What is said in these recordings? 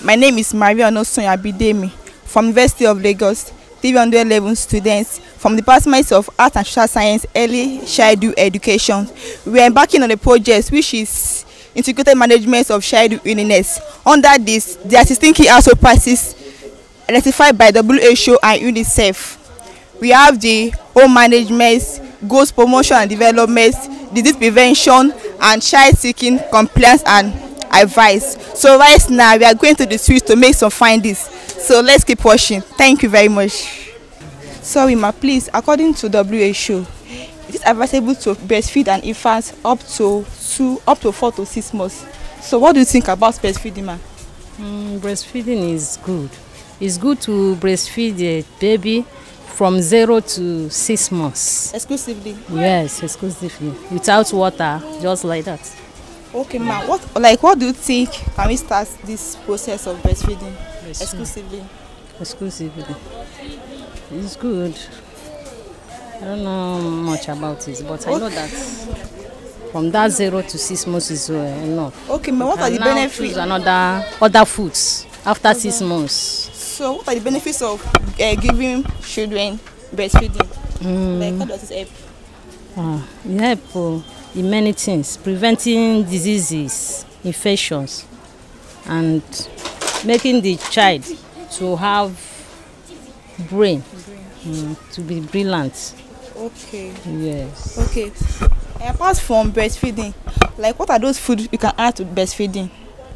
My name is Maria Onosonya Bidemi from University of Lagos, 311 students from the Department of Art and Social Science Early Childhood Education. We are embarking on a project which is integrated management of childhood illness. Under this, there are 16 key household practices identified by WHO and UNICEF. We have the home management, goals promotion and development, disease prevention, and child seeking compliance and advice. So right now we are going to the streets to make some findings. So let's keep watching. Thank you very much. Sorry ma, please, according to WHO, it is advisable to breastfeed an infant up to two, up to four to six months. So what do you think about breastfeeding ma? Mm, breastfeeding is good. It's good to breastfeed a baby from zero to six months. Exclusively. Yes, exclusively. Without water, just like that. Okay ma, what like what do you think can we start this process of breastfeeding Breastfeeding. exclusively? Exclusively. It's good. I don't know much about it, but I know that from that zero to six months is uh, enough. Okay ma, what are And the now benefits? choose another other foods after six months. So what are the benefits of uh, giving children breastfeeding? Like how does it help? Ah, e help uh, in many things, preventing diseases, infections, and making the child to have brain, mm, to be brilliant. Okay. Yes. Okay. And apart from breastfeeding, like what are those foods you can add to breastfeeding?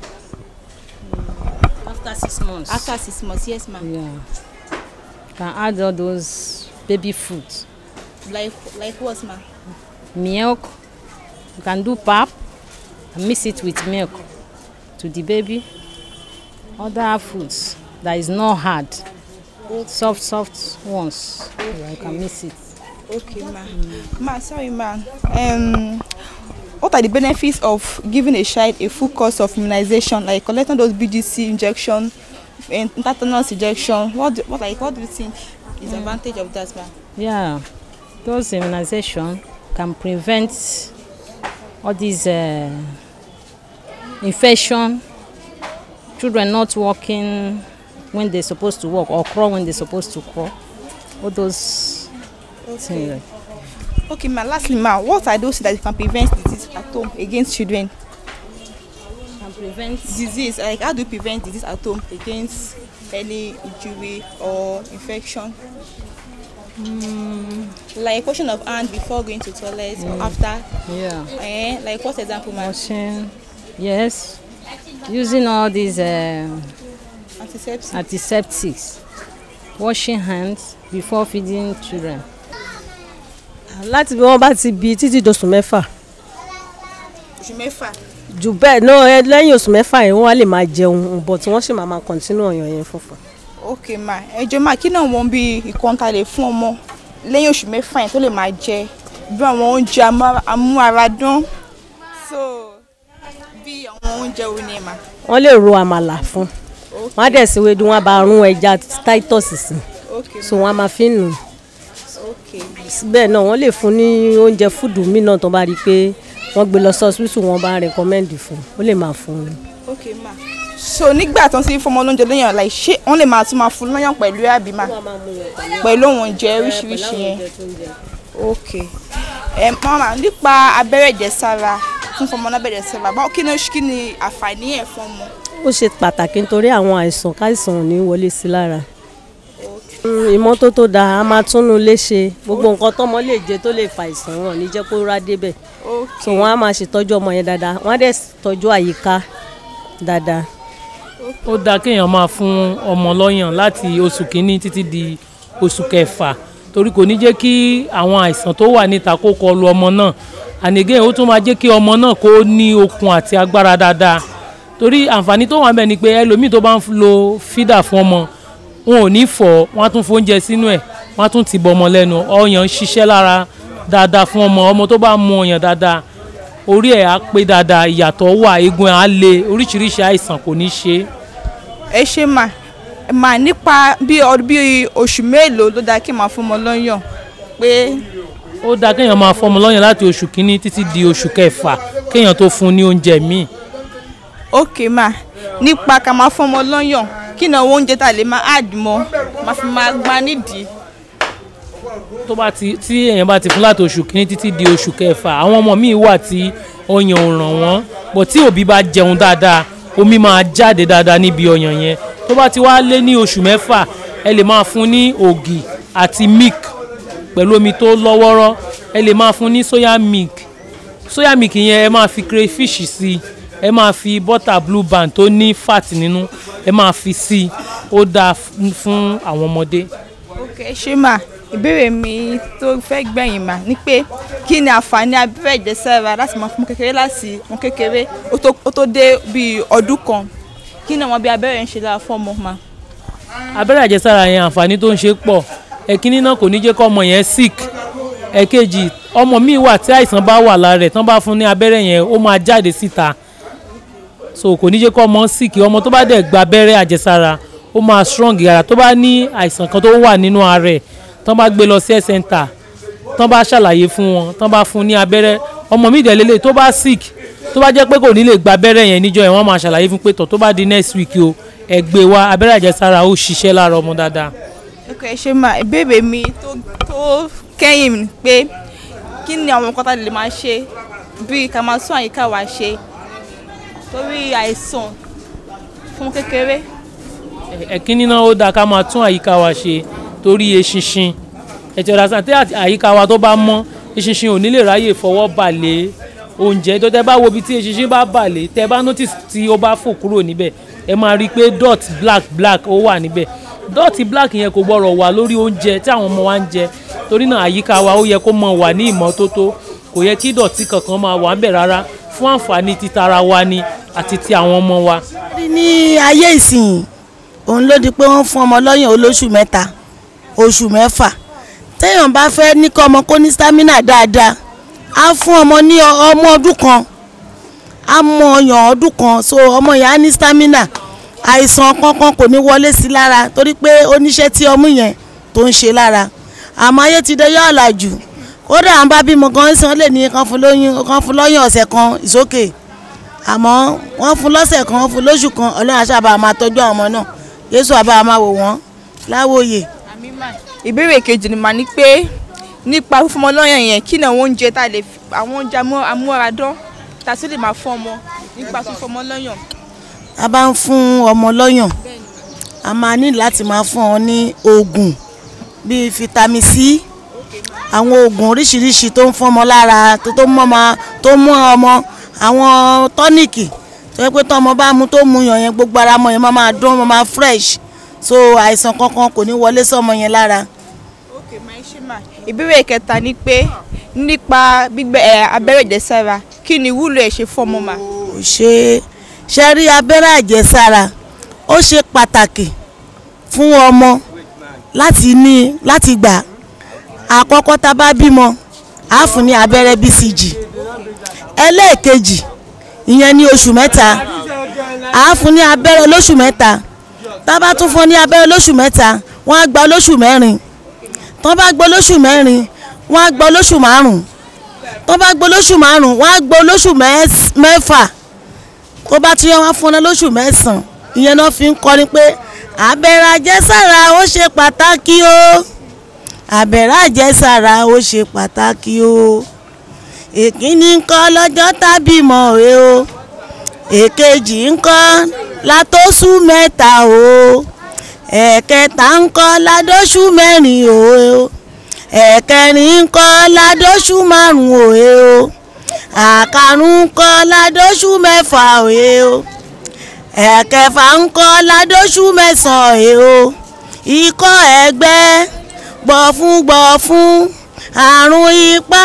After six months. After six months, yes ma'am. yeah. Can add all those baby food, Like like what ma'am? milk. You can do pap and mix it with milk to the baby. Other foods that is not hard. soft soft ones okay. you can mix it Okay ma. Ma sorry ma. Um what are the benefits of giving a child a full course of immunization like collecting those BGC injection and tetanus injection? What do, what like what do you think is the advantage of that ma? yeah those immunization can prevent all these uh, infection children not walking when they supposed to walk or crawl when they supposed to crawl all those things like Okay ma lastly ma what are those that can prevent disease at home against children? can prevent disease like how do you prevent disease at home against any injury or infection. Mm. like washing of hand before going to toilet or after yeah eh like what example ma washing yes using all these uh, antiseptic antiseptics washing hands before feeding children láti bí wọ́n bá ti bí títí dosù mẹ́fà oṣù mẹ́fà jù bẹ́ẹ̀ náà ẹ lẹ́yìn oṣù mẹ́fà yẹn wọ́n á lè máa jẹun bọ̀ tí wọ́n sì máa máa kọ̀ntínú ọ̀yàn yẹn fúnfún. ok ma ẹjọ ma kí náà wọn bí ìkọ́ńtà lè fún ọmọ lẹ́yìn oṣù mẹ́fà yẹn tó lè máa jẹ bí àwọn oúnjẹ amú- amúaradán so bí àwọn oúnjẹ wo ni ma. wọ́n lè ro àmàlà fún wọ́n á dẹ̀ sí wedu wọ́n á bá rún ẹja titus sí ok so wọ́n á máa fi nù ok bẹ́ẹ̀ náà wọ́n lè fún ní oúnjẹ fúdù míì náà tó bá rí i pé wọ́n gbé lọ sọ́ọ́sìpìtì wọ́n bá rẹ̀kọ́mẹ́ǹdì fún ó lè máa fún un. ok ma so nígbà tó ń sí fọmọ lóúnjẹ lẹ́yìn like ṣé wọ́n lè máa tún máa fún lọ́yàn pẹ̀lú àbí ma pẹ̀lú òun oúnjẹ oríṣiríṣi yẹn ok ẹ mama nípa abẹ́rẹ́ ìjẹsára fún fọmọ lábẹ́rẹ́ ìjẹsára báwo kí ni kí ni àǹfààní ẹ̀ fún ọmọ. ó ṣe pàtàkì nítorí àwọn àìsàn káìsàn ò ní wọlé sí lára Mm, ìmọ́tótó dáa a máa túnú léṣe gbogbo nǹkan tọ́mọ lè jẹ tó lè fa àìsàn wọn ò ní jẹ́ kó rá débẹ̀ ok so wọ́n á máa ṣètọ́jú ọmọ yẹn dáadáa wọ́n á dẹ̀ tọ́jú àyíká dáadáa. ó dáa kéèyàn máa fún ọmọ lọ́yàn láti oṣù kínní títí di oṣù kẹfà torí kò ní jẹ́ kí àwọn àìsàn tó wà níta kó kọlu ọmọ náà ànìgẹ́ ó tún máa jẹ́ kí ọmọ náà kó ní okun àti agbára dáadáa torí àǹfààní tó wà ń bẹ̀ ni pé ẹlòmíì tó bá ń lo fídà fún ọmọ wọn ò ní fọ̀ wọ́n á tún fóúnjẹ sínú ẹ̀ wọ́n á tún ti bọ ọmọ lẹ́nu ọyàn ń ṣiṣẹ́ lára dáadáa fún ọmọ ọmọ tó bá mu ọyàn dáadáa orí ẹ̀ á pé dáadáa ìyàtọ̀ wà eegun ẹ̀ á le oríṣiríṣi àìsàn kò ní ṣe é ẹ ṣe mà mà nípa bí ọdún bí oṣù mélòó ló dáa kí n máa fún ọmọ lọ́yàn pé ó dáa kéèyàn máa fọmọ lọ́yàn láti oṣù kínní títí di oṣù kẹfà kéèyàn tó fún un ní oúnjẹ míì ok mà nípa ká máa fún ọmọ lọ́yàn kí ni àwọn oúnjẹ tá a lè máa add mọ́ máa fi máa gbá nídìí. tó bá ti tí èèyàn bá ti fún láti oṣù kìíní títí di oṣù kẹfà àwọn ọmọ míì wà tí ọyàn ò ràn wọ́n bọ̀ tí òbí bá jẹun dáadáa omi máa jáde dáadáa níbi ọyàn yẹn tó bá ti wá lé ní oṣù mẹ́fà ẹ lè máa fún ní ògì àti milk pẹ̀lú omi tó lọ́wọ́rọ́ ẹ lè máa fún ní soya milk soya milk yẹn ẹ máa fi crayfish sí i ẹ máa fi butter blue band tó ní fat nínú ẹ máa fi sí i ó dáa fún- fún àwọn ọmọdé. ok ṣé mà ìbéèrè mi tó fẹ́ gbẹ̀yìn mà ni pé kí ni àǹfààní abẹ́rẹ́ ìjẹsára láti máa fún ọmọ kékeré láti ọmọ kékeré ó tó- ó tó dé bíi ọdún kan kí ni àwọn bí abẹ́rẹ́ ń ṣe lára fún ọmọ mà. abẹ́rẹ́ àjẹsára yẹn àǹfààní tó ń ṣe pọ̀ ẹ̀kíní náà kò ní jẹ́ kó ọmọ yẹn sick ẹ̀kejì ọmọ míì wà tí àìsàn bá wà lára rẹ̀ tán bá fún ní abẹ́rẹ́ yẹn ó máa jáde síta so kò ní jẹ́ kó ọmọ sick ọmọ tó bá dẹ̀ gba abẹ́rẹ́ àjẹsára ó máa strong yàrá tó bá ní àìsàn kan tó wà nínú ara rẹ̀ tán bá gbé lọ sí health center tán bá ṣàlàyé fún wọn tán bá fún ní abẹ́rẹ́ ọmọ míì dẹ̀ lélẹ̀ tó bá sick tó bá jẹ́ pé kò ní lè gba abẹ́rẹ́ yẹn níjọ́ yẹn wọ́n máa ṣàlàyé fún pé tọ̀ tó bá di next week o ẹ gbé wá abẹ́rẹ́ àjẹsára ó ṣiṣẹ́ lára ọmọ dáadáa. ok ṣé mà ìbéèrè mi tó tó kẹ́yìn ni pé kí ni àwọn nǹkan tá a lè máa ṣe bíi ká máa tún àyíká wa ṣe torí àìsàn fún kékeré. ẹ̀kíní náà ó dáa ká máa tún àyíká wa ṣe torí eṣinṣin ẹ̀tì ọ̀dà sàn tí àyíká wa tó bá mọ́ eṣinṣin ò ní lè ráyè fọwọ́ balẹ̀ oúnjẹ tó tẹ́ bá wo ibi tí eṣinṣin bá balẹ̀ tẹ́ bá notice tí ó bá fò kúrò níbẹ̀ ẹ máa rí i pé dot black black ó wà níbẹ̀ dot black yẹn kò gbọ́dọ̀ wà lórí oúnjẹ tí àwọn ọmọ wa ń jẹ torí náà àyíká wa ó yẹ kó mọ wà ní ìmọ́tótó kò yẹ kí dọ̀tí kankan máa wà ń bẹ̀ rárá fún àǹfààní títara wa ni àti ti àwọn ọmọ wa. ní ayé ìsìn òun ló di pé wọ́n fún ọmọ lọ́yàn olóṣù mẹ́ta oṣù mẹ́fà téèyàn bá fẹ́ ní kọ́ ọmọ kó ní stamina dáadáa á fún ọmọ ní ọ- ọmọ ọdún kan á mọ ọyàn ọdún kan so ọmọ yẹn á ní stamina àìsàn kankan kò ní wọlé sí lára torí pé oníṣẹ́ tí ọmú yẹn tó ń ṣe lára àmọ́ ayé ti dé yọ ọ̀làjù kódà à ń bá bímọ gan sàn lè ní kan fún lóyún kan fún lọ́yàn ọ̀sẹ̀ kan ìsókè àmọ́ wọ́n fún lọ́sẹ̀ kan wọ́n fún lóṣù kan ọlọ́run àṣàbà máa tọ́jú àwọn ọmọ náà yéṣu àbá máa wò wọ́n láwòye. ìbéèrè kejì ni màá ní pé nípa fífún ọmọ lọ́yàn yẹn kí ni àwọn oúnjẹ tá a lè fi- àwọn oúnjẹ amú- amúaradán tá a sì lè máa fún ọmọ nípa fífún ọmọ lọ́yàn. a bá ń fún ọmọ lọ́yàn a máa ní láti máa fún ọ ní oògùn bíi vitamin c àwọn oògùn oríṣiríṣi tó ń fún ọmọ lára tó tó mú ọmọ tó mú ọmọ àwọn tọ́nìkì tó yẹ pé tó ọmọ bá mu tó mu yàn yẹn gbogbo ara ọmọ yẹn máa máa dún ọmọ máa fresh so àìsàn kankan kò ní wọlé sọmọ yẹn lára. ok máa ṣe mà ìbéèrè kẹta ni pé nípa gbígbẹ ẹ abẹ́rẹ́ ìjẹsára kí ni ìwúlò ẹ̀ ṣe fún ọmọ mà. kò ṣe ṣe rí abẹ́rẹ́ àjẹsára ó ṣe pàtàkì fún ọmọ láti ní láti gbà àkọ́kọ́ tá a bá bímọ á fún ní abẹ́rẹ́ BCG ẹlẹ́ẹ̀kejì ìyẹn ní oṣù mẹ́ta á fún ní abẹ́rẹ́ lóṣù mẹ́ta tá a bá tún fún ní abẹ́rẹ́ lóṣù mẹ́ta wọ́n á gba lóṣù mẹ́rin tó bá gbọ́ lóṣù mẹ́rin wọ́n á gbọ́ lóṣù márùn-ún tó bá gbọ́ lóṣù márùn-ún wọ́n á gbọ́ lóṣù mẹ́s- mẹ́fà tó bá tún yẹ wọ́n fún ọ lóṣù mẹ́sàn-án ìyẹn náà fi ń kọrin pé abẹ́rẹ́ àjẹsára ó ṣe pàtàkì o abẹ́rẹ́ àjẹsára ó ṣe pàtàkì o èkíní ńkọ́ lọ́jọ́ tàbí mọ̀ ẹ́ o èkejì ńkọ́ látọ́sù mẹ́ta o ẹ̀kẹta ńkọ́ ládọ́sù mẹ́rin o ẹ̀kẹrin ńkọ́ ládọ́sù márùn-ún òye o àkàrún ńkọ́ ládọ́sù mẹ́fà òye o ẹ̀kẹfà ńkọ́ ládọ́sù mẹ́sàn-án òye o ikọ́ ẹ̀gbẹ́ gbọ̀fún gbọ̀fún àrùn ipá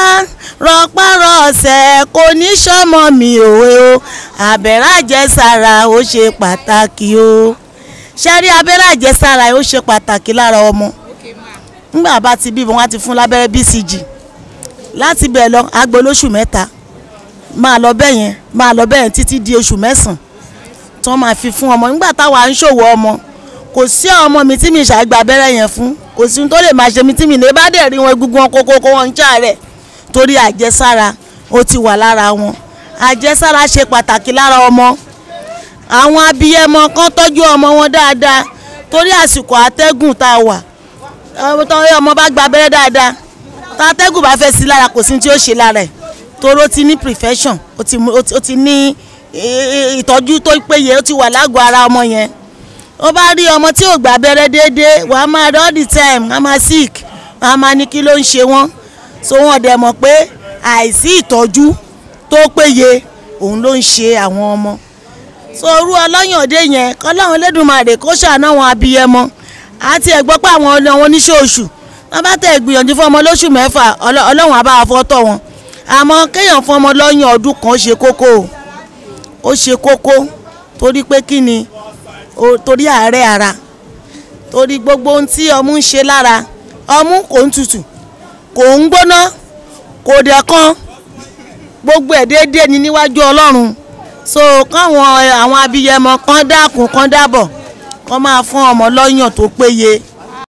rọpárọsẹ̀ kò ní sọmọ mi òwe o abẹ́rẹ́ àjẹsára ó ṣe pàtàkì o ṣẹ́rí abẹ́rẹ́ àjẹsára ó ṣe pàtàkì lára ọmọ nígbà bá ti bí wọn á ti fún lábẹ́rẹ́ BCG láti bẹ̀ lọ agbo lóṣù mẹ́ta máa lọ bẹ́ẹ̀ yẹn máa lọ bẹ́ẹ̀ yẹn títí di oṣù mẹ́sàn-án tí wọ́n máa fi fún ọmọ nígbà táwa ń ṣòwò ọmọ kò sí ọmọ mi tí mi ṣàgbà abẹ́rẹ́ yẹn fún kò sí ohun tó lè máa ṣe mi tí mi lè bá dẹ̀ rí wọn egungun wọn kókó kó wọn ń ṣàárẹ̀ torí àjẹsára ó ti wà lára wọn àjẹsára ṣe pàtàkì lára ọmọ àwọn abiyẹmọ kan tọ́jú ọmọ wọn dáadáa torí àsìkò àtẹ́gùn tá a wà ọmọ tó ọmọ bá gba abẹ́rẹ́ dáadáa tá àtẹ́gùn bá fẹ́ sí lára kò sí tí ó ṣe lára ẹ̀ torí ó ti ní prevention ó ti mú- ó ti- ó ti ní eh, ìtọ́jú tó péye ó ti wà lágọ̀ọ́ ara ọmọ yẹn ó bá rí ọmọ tí ò gba abẹ́rẹ́ déédéé wà á máa all the time á máa sick wà á máa ní kí ló ń ṣe wọ́n so wọ́n dẹ̀ mọ̀ pé àìsí ìtọ́jú tó péye òun ló ń ṣe àwọn ọmọ so orú ọlọ́yàndé yẹn kọ́láwọn Elédùmarè kó ṣàánú àwọn abiyẹmọ àti ẹ̀gbọ́ pé àwọn ọlọ́- àwọn oníṣòṣù wọ́n bá tẹ̀ gbìyànjú fún ọmọ lóṣù mẹ́fà Ọlọ́- ọlọ́run á bá wa fọ́tọ̀ wọn àmọ́ kéèyàn fún ọmọ lọ́yàn ọdún kan ṣe kókó o ó ṣe kókó torí pé kí ni o- torí àárẹ̀ ara torí gbogbo ohun tí ọmú ń ṣe lára ọmú kò ń tutù kò ń gbóná kò dẹ̀ kan gbogbo ẹ̀ déédéé ni níwájú ọlọ́run so káwọn àwọn abiyẹmọ kan dákun kan dábọ̀ kán máa fún ọmọ lọ́yàn tó péye